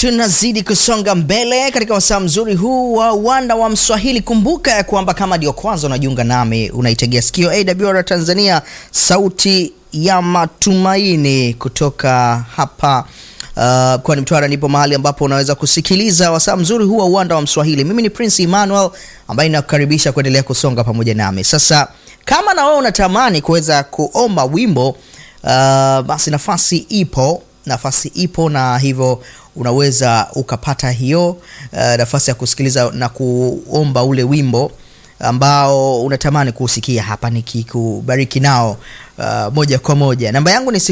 tunazidi kusonga mbele katika wasaa mzuri huu wa uwanda wa Mswahili. Kumbuka ya kwamba kama ndio kwanza unajiunga nami, unaitegea sikio AWR Tanzania, sauti ya matumaini kutoka hapa Uh, kwani Mtwara nipo mahali ambapo unaweza kusikiliza wasaa mzuri huu wa uwanda wa Mswahili. Mimi ni Prince Emmanuel ambaye nakukaribisha kuendelea kusonga pamoja nami. Sasa kama na wewe unatamani kuweza kuomba wimbo uh, basi nafasi ipo, nafasi ipo, na hivyo unaweza ukapata hiyo uh, nafasi ya kusikiliza na kuomba ule wimbo ambao unatamani kuusikia hapa nikikubariki nao uh, moja kwa moja. Namba yangu ni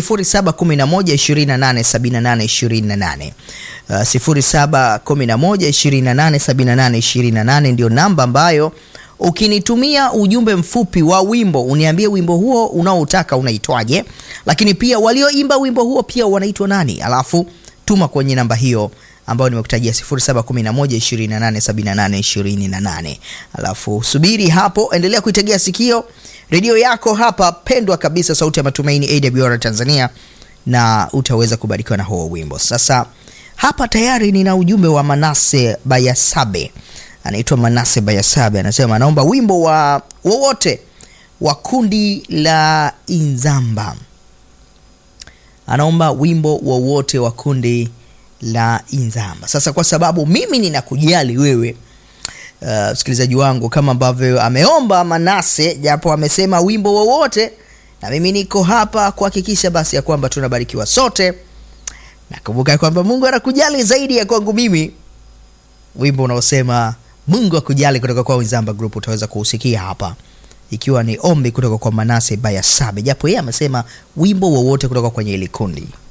0711287828 uh, 0711287828 ndio namba ambayo ukinitumia ujumbe mfupi wa wimbo uniambie wimbo huo unaoutaka unaitwaje, lakini pia walioimba wimbo huo pia wanaitwa nani, alafu tuma kwenye namba hiyo ambayo nimekutajia 0711287828. Alafu subiri hapo, endelea kuitegea sikio redio yako hapa pendwa kabisa, sauti ya matumaini AWR Tanzania, na utaweza kubarikiwa na huo wimbo. Sasa hapa tayari nina ujumbe wa Manase Bayasabe, anaitwa Manase Bayasabe, anasema anaomba wimbo wa wowote wa kundi la Inzamba, anaomba wimbo wowote wa kundi la Inzamba. Sasa kwa sababu mimi ninakujali wewe msikilizaji uh, wangu kama ambavyo ameomba Manase, japo amesema wimbo wowote, na mimi niko hapa kuhakikisha basi ya kwamba tunabarikiwa sote. Nakumbuka kwamba Mungu anakujali zaidi ya kwangu mimi. Wimbo unaosema Mungu akujali kutoka kwa Inzamba Group utaweza kuusikia hapa, ikiwa ni ombi kutoka kwa Manase Bayasabe, japo yeye amesema wimbo wowote kutoka kwenye ile kundi.